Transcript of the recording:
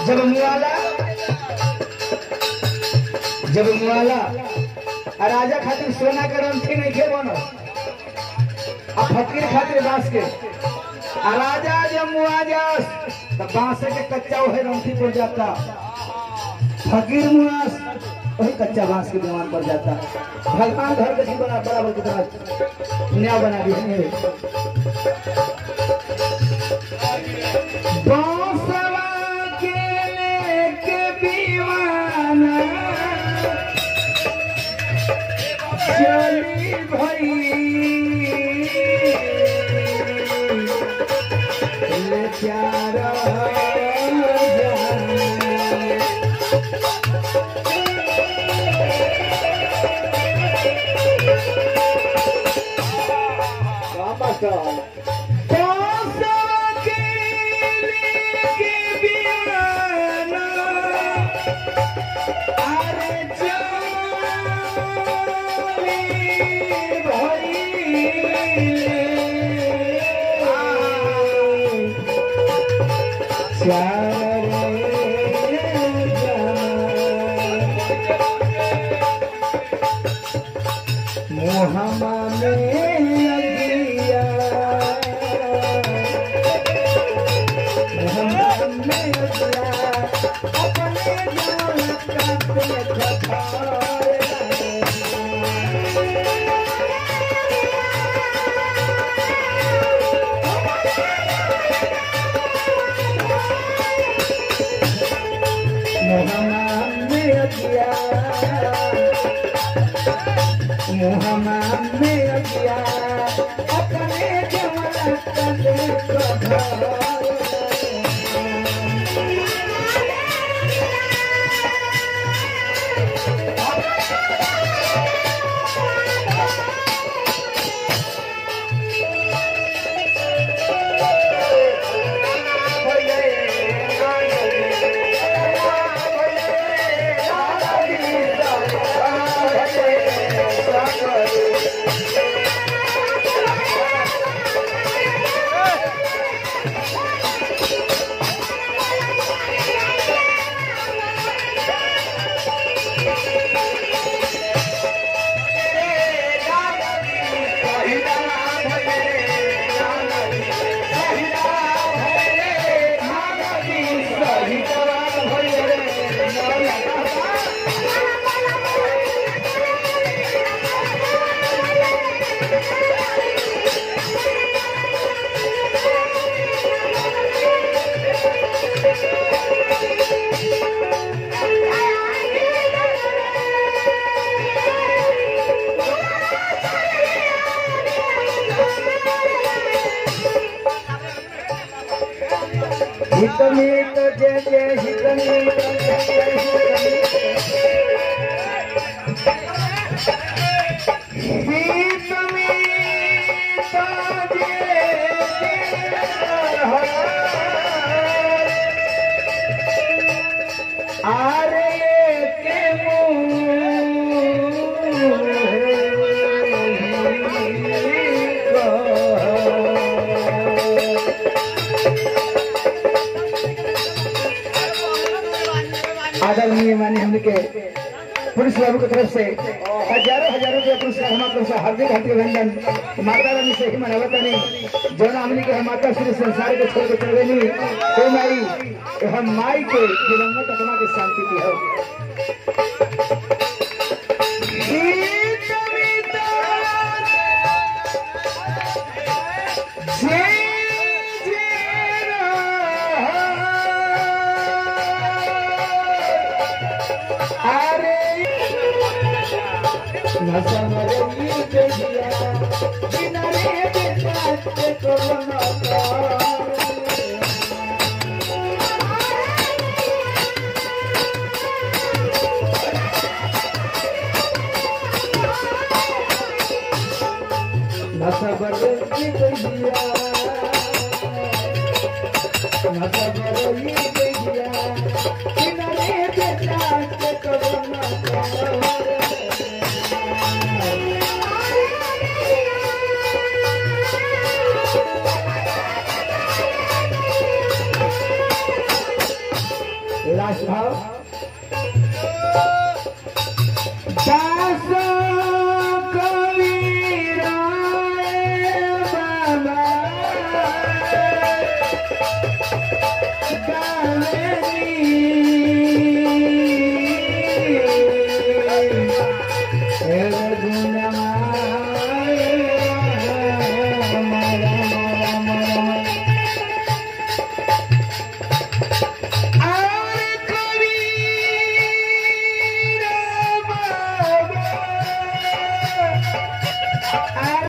जब मुआला जब मुआला आ राजा खातिर सोना के रंथी नहीं खे बनो आ फकीर खातिर बांस के आ राजा जब मुआ जास तो बांस के कच्चा वही रंथी पर जाता फकीर मुआस वही कच्चा बांस के दीवान पर जाता भगवान घर के बड़ा बराबर की तरह न्याय बना दिए बांसवा के लेके दीवाना चली भई ले प्यारा जाने। बांसवा के लेके दीवाना अरे चली भई मोहम्मा में अगिया मोहम्मा में अगिया अपने जान का पेट खाए मोहम्मद में अगिया मोहम्मद में अगिया अपने जवान का देखो हितमीत जय जय हितमीत जय जय हितमीत आरे के मुँह आदरणीय मानी हमने के पुलिस बाबू की तरफ से हजारों हजारों रुपया पुरस्कार हमारे तरफ से हार्दिक हार्दिक अभिनंदन माता रानी से ही मनावत नहीं जो हमने के हम माता श्री संसार के छोड़ के चले नहीं तो माई तो हम माई के दिवंगत आत्मा की शांति की हो लास्ट भाव दास कबीरा बाबा